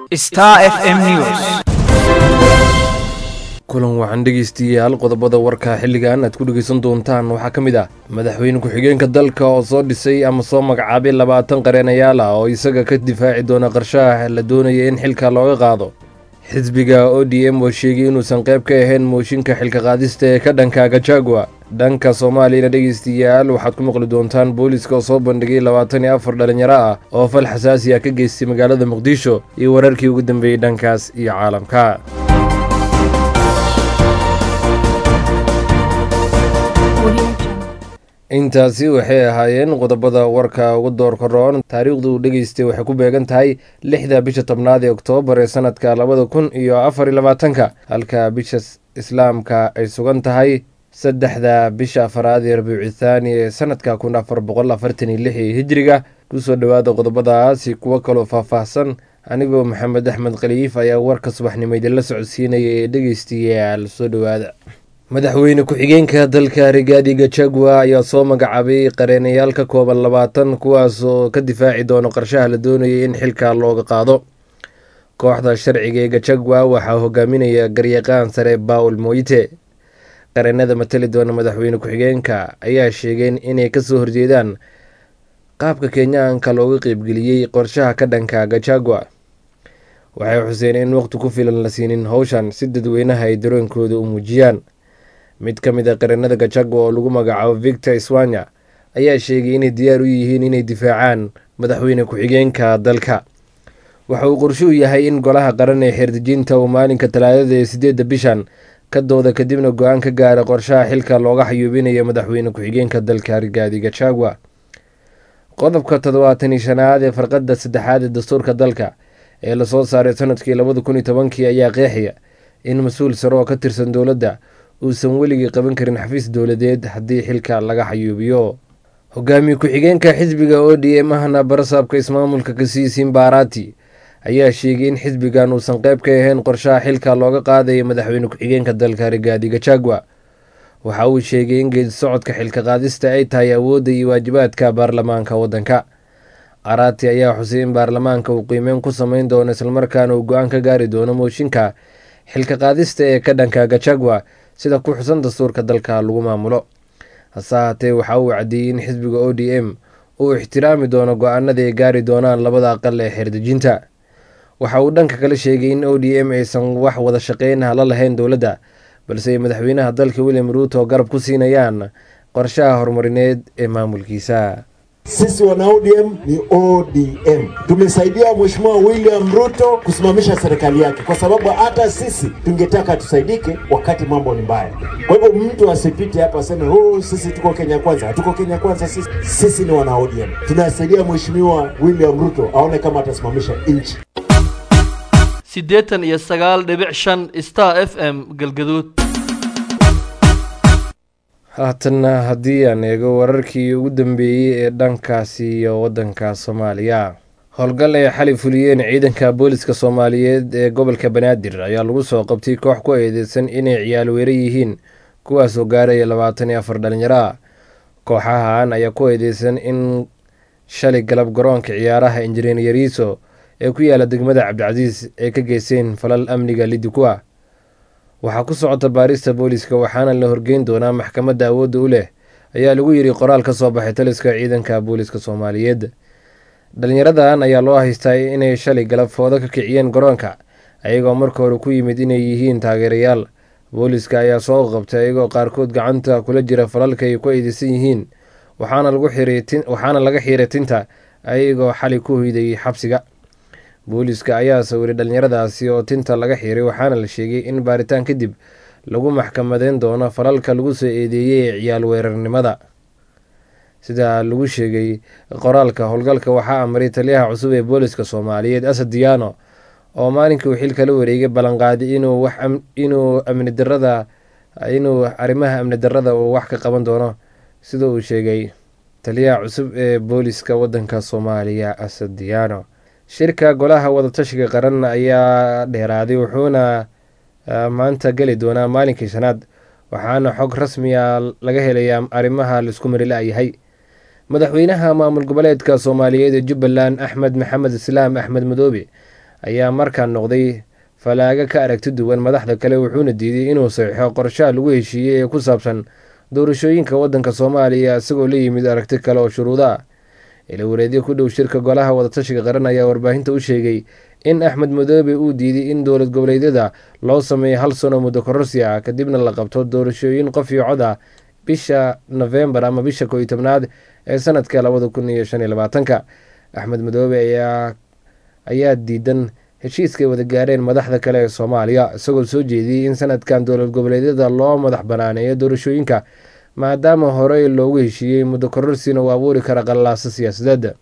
Star FM News. kulan waxaan dhegeystiyaal qodobada warka xilligan aad ku dhegeysan doontaan waxaa ka mid ah madaxweyne ku-xigeenka dalka oo soo dhisay ama soo magacaabay labaatan qareenayaal ah oo isaga ka difaaci doona qarshaha la doonaya in xilka looga qaado xisbiga o d m oo sheegay inuusan qayb ka ahayn mooshinka xilka qaadista ee ka dhanka gajagua dhanka soomaaliyana dhegeystayaal waxaad ku maqli doontaan booliska oo soo bandhigay labaatan iyo afar dhalinyaro ah oo fal xasaasi ah ka geystay magaalada muqdisho iyo wararkii ugu dambeeyey dhankaas iyo caalamka intaasi waxay ahaayeen qodobada warka ugu doorka roon taariikhdu uu dhegeystay waxay ku beegan tahay lixda bisha tobnaad ee oktoobar ee sanadka labada kun iyo afar iyo labaatanka halka bisha islaamka ay sugan tahay saddexda bisha afaraad ee rabiicu thaani ee sanadka kun afar boqol afartan iyo lix ee hijiriga kusoo dhowaada qodobadaasi kuwo kaloo faahfaahsan anigoo maxamed axmed khaliif ayaa warka subaxnimo idinla socodsiinaya ee dhegeystayaal soo dhowaada madaxweyne ku-xigeenka dalka rigaadi gajagua ayaa soo magacaabay qareenayaal ka kooban labaatan kuwaas oo ka difaaci doono qarshaha la doonayay in xilka looga qaado kooxda sharciga ee gajagua waxaa hogaaminaya garyaqaan sare baul moyite qareenada matali doona madaxweyne ku-xigeenka ayaa sheegeen inay kasoo horjeedaan qaabka kenyaanka looga qeybgeliyey qorshaha ka dhanka gajagua waxay xuseen in waqti ku filan la siinin howshan si dadweynaha ay daroonkooda u muujiyaan mid ka mid a qareenada gajagua oo lagu magacaabo victor swanya ayaa sheegay inay diyaar u yihiin inay difaacaan madaxweyne ku-xigeenka dalka waxa uu qorsho u yahay in golaha qaran ee xeerdejinta uu maalinka talaadada ee sideedda bishan ka dooda kadibna go-aan ka gaara qorshaha xilka looga xayuubinayo madaxweyne ku-xigeenka dalka rigaadi gajagua qodobka toddobaatan iyo shanaad ee farqadda saddexaad ee dastuurka dalka ee lasoo saaray sanadkii labada kun iyo tobankii ayaa qeexaya in mas-uul sare oo ka tirsan dowladda uusan weligii qaban karin xafiis dowladeed haddii xilka laga xayuubiyo hogaamiye ku-xigeenka xisbiga o d m ahna barasaabka ismaamulka kasiisin baarati ayaa sheegay in xisbigan uusan qayb ka ahayn qorshaha xilka looga qaadayo madaxweyne ku-xigeenka dalka rigaadi gajagua waxa uu sheegay in geedi socodka xilka qaadista ay tahay awoodda iyo waajibaadka baarlamaanka waddanka arati ayaa xusay in baarlamaanka uu qiimeyn ku sameyn doono islamarkaana uu go-aan ka gaari doono mooshinka xilka qaadista ee ka dhanka gajagua sida ku xusan dastuurka dalka lagu maamulo hase ahaatee waxa uu caddeeyey in xisbiga o d m uu ixtiraami doono go-aanada ay gaari doonaan labada aqal ee xeerdejinta waxa uu dhanka kale sheegay in o d m aysan wax wada shaqeyn hala lahayn dowladda balse ay madaxweynaha dalka william ruuto garab ku siinayaan qorshaha horumarineed ee maamulkiisa Sisi wana ODM ni ODM. Tumesaidia Mheshimiwa William Ruto kusimamisha serikali yake, kwa sababu hata sisi tungetaka tusaidike wakati mambo ni mbaya. Kwa hivyo mtu asipite hapa aseme oh, sisi tuko Kenya kwanza. Hatuko Kenya kwanza sisi. Sisi ni wana ODM, tunasaidia Mheshimiwa William Ruto aone kama atasimamisha nchi. siddeetan iyo sagaal dhibic shan star f m galgaduud haatanna haddii aan eego wararkii ugu dambeeyey ee dhankaasi iyo waddanka soomaaliya howlgal ay xali fuliyeen ciidanka booliska soomaaliyeed ee gobolka banaadir ayaa lagu soo qabtay koox ku eedeysan inay ciyaal weera yihiin kuwaasoo gaaraya labaatan iyo afar dhalinyaro ah kooxahan ayaa ku eedeysan in shalay galab garoonka ciyaaraha injineer yariiso ee ku yaala degmada cabdicasiis ay ka geysteen falal amniga lidi ku ah waxaa ku socota baarista booliska waxaana la horgeyn doonaa maxkamadda awoodda u leh ayaa lagu yiri qoraal ka soo baxay taliska ciidanka booliska soomaaliyeed dhalinyaradan ayaa loo haystaa inay shalay galab foodo ka kiciyeen garoonka ayagoo marka hore ku yimid inay yihiin taageerayaal booliska ayaa soo qabtay ayagoo qaarkood gacanta kula jira falalka ay ku eedeysan yihiin waxaana laga xiiray tinta ayagoo xali ku hoydayay xabsiga booliska ayaa sawiray dhalinyaradaasi oo tinta laga xiiray waxaana la sheegay in baaritaan kadib lagu maxkamadeyn doono falalka lagu soo eedeeyey ee ciyaal weerarnimada sida lagu sheegay qoraalka howlgalka waxaa amray taliyaha cusub ee booliska soomaaliyeed asad diyaano oo maalinkii uu xilka la wareegay ballanqaaday inuu wax inuu amni darada inuu arrimaha amni darada uu wax ka qaban doono sida uu sheegay taliyaha cusub ee booliska waddanka soomaaliya asad diyaano shirka golaha wadatashiga qaran ayaa dheeraaday wuxuuna maanta geli doonaa maalinkii shanaad waxaana xog rasmiya laga helayaa arrimaha laisku marila'yahay madaxweynaha maamul goboleedka soomaaliyeed ee jubbaland axmed maxamed islaam axmed madoobe ayaa markaan noqday falaaga ka aragti duwan madaxda kale wuxuuna diiday inuu saxiixo qorshaha lagu heshiiyey ee ku saabsan doorashooyinka waddanka soomaaliya isagoo la yimid aragti kale oo shuruudo ah ilawareedyo ku dhow shirka golaha wadatashiga qaran ayaa warbaahinta u sheegay in axmed madoobe uu diiday in dowlad goboleedyada loo sameeyo hal sano muddo kororsi ah kadibna la qabto doorashooyin qof iyo cod ah bisha nofembar ama bisha koo iyo tobnaad ee sanadka labada kun iyo shan iyo labaatanka axmed madoobe ayaa ayaa diidan heshiiskay wada gaareen madaxda kale ee soomaaliya isagoo soo jeediyey in sanadkan dowlad goboleedyada loo madax banaaneeyo doorashooyinka maadaama horey loogu heshiiyey muddo kororsina uu abuuri kara qallaaso siyaasadeed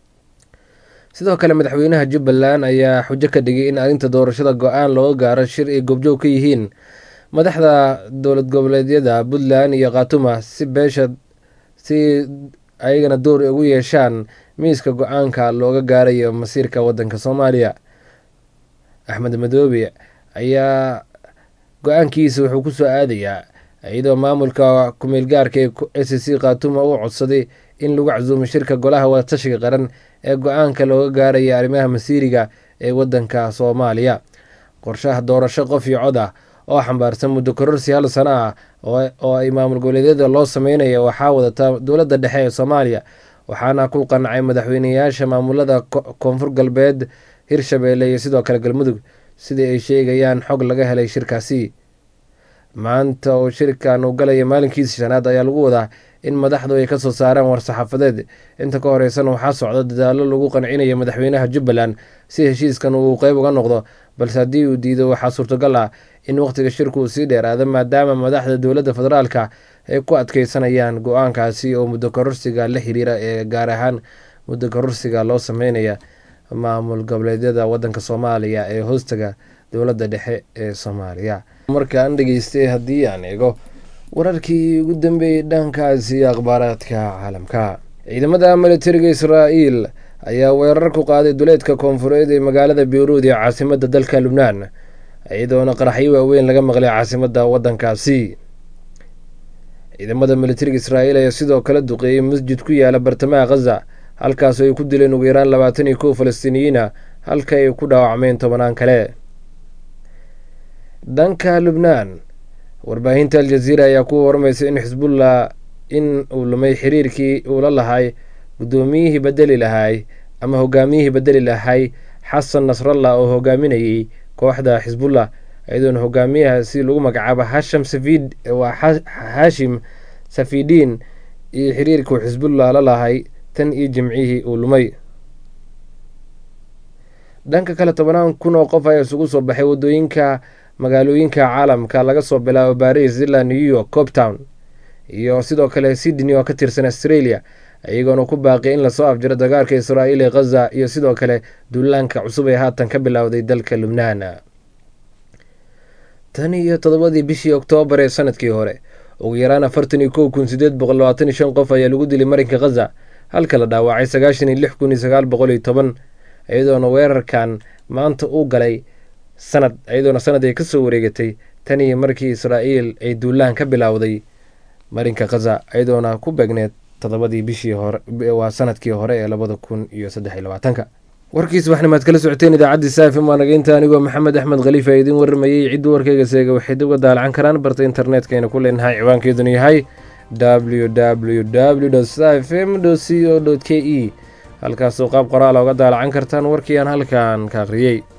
sidoo kale madaxweynaha jubbaland ayaa xujo ka dhigay in arrinta doorashada go-aan looga gaaro shir ay goobjoog ka yihiin madaxda dowlad goboleedyada puntland iyo khatuma si beesha si ayagana door ugu yeeshaan miiska go-aanka looga gaarayo masiirka waddanka soomaaliya axmed madoobe ayaa go-aankiisa wuxuu kusoo aadayaa iyadoo maamulka ku-meelgaarka ee s c khatuma uu codsaday in lagu casuumo shirka golaha wadatashiga qaran ee go-aanka looga gaaraya arrimaha masiiriga ee waddanka soomaaliya qorshaha doorasho qof iyo cod ah oo xambaarsan muddo kororsi hal sano ah oo ay maamul goboleedyada loo sameynaya waxaa wadata dowladda dhexe ee soomaaliya waxaana ku qancay madaxweyneyaasha maamulada koonfur galbeed hirshabeelle iyo sidoo kale galmudug sidai ay sheegayaan xog laga helay shirkaasi maanta oo shirkan uu galaya maalinkiisa shanaad ayaa lagu wadaa in madaxdu ay kasoo saaraan war-saxaafadeed inta ka horeysana waxaa socda dadaalo lagu qancinayo madaxweynaha jubbaland si heshiiskan uu qeyb uga noqdo balse haddii uu diido waxaa suurtagal ah in wakhtiga shirku uu sii dheeraado maadaama madaxda dowladda federaalka ay ku adkeysanayaan go-aankaasi oo muddo kororsiga la xiriira ee gaar ahaan muddo kororsiga loo sameynaya maamul goboleedyada waddanka soomaaliya ee hoostaga dowladda dhexe ee soomaaliya markaan dhegeystay haddii aan eego wararkii ugu dambeeyey dhankaasi akhbaaraadka caalamka ciidamada militariga israa'iil ayaa weerar ku qaaday duleedka koonfureed ee magaalada beyruud ee caasimadda dalka lubnaan iyadoona qaraxyo waaweyn laga maqlay caasimadda waddankaasi ciidamada militariga israa'iil ayaa sidoo kale duqeeyey masjid ku yaala bartamaha khaza halkaasoo ay ku dileen ugu yaraan labaatan iyo kow falastiiniyiina halka ay ku dhaawacmeen tobanaan kale dhanka lubnaan warbaahinta aljaziira ayaa ku warmaysa in xisbullah in uu lumay xiriirkii uu la lahay guddoomiyihii bedeli lahay ama hogaamiyihii bedeli lahay xasan nasrallah oo hogaaminayay kooxda xisbullah iyadoona hogaamiyahaasi lagu magacaabo hasham safid waa hashim safidiin iyo xiriirkuu xisbullah la lahay tan iyo jimcihii uu lumay dhanka kale tobanaan kun oo qof ayaa isugu soo baxay waddooyinka magaalooyinka caalamka laga soo bilaabo baris ilaa new york coptown iyo sidoo kale sydney oo ka tirsan australia iyagoona ku baaqi in lasoo afjiro dagaalka israa'iil ee khaza iyo sidoo kale duulaanka cusub ee haatan ka bilowday dalka lubnaan tan iyo toddobadii bishii oktoobar ee sanadkii hore ugu yaraan afartan iyo kow kun sideed boqol labaatan iyo shan qof ayaa lagu dilay marinka khaza halka la dhaawacay sagaashan iyo lix kun iyo sagaal boqol iyo toban iyadoona weerarkan maanta uu galay sanad iyadoona sanad ay kasoo wareegatay tan iyo markii israa'iil ay duulaan ka bilowday marinka khaza iyadoona ku beegneed toddobadii bishii hore waa sanadkii hore ee labada kun iyo saddex iyo labaatanka warkiis waxna maad kala socoteen idaacaddii saafim waa nageynta anigoo maxamed axmed khaliif ee idiin warramayey ciddii warkayga seega waxay dib uga daalacan karaan barta internetkayna ku leenahay ciwaankeeduna yahay w w w sfm c o k e halkaasoo qaab qoraala uga daalacan kartaan warkii aan halkan ka akhriyey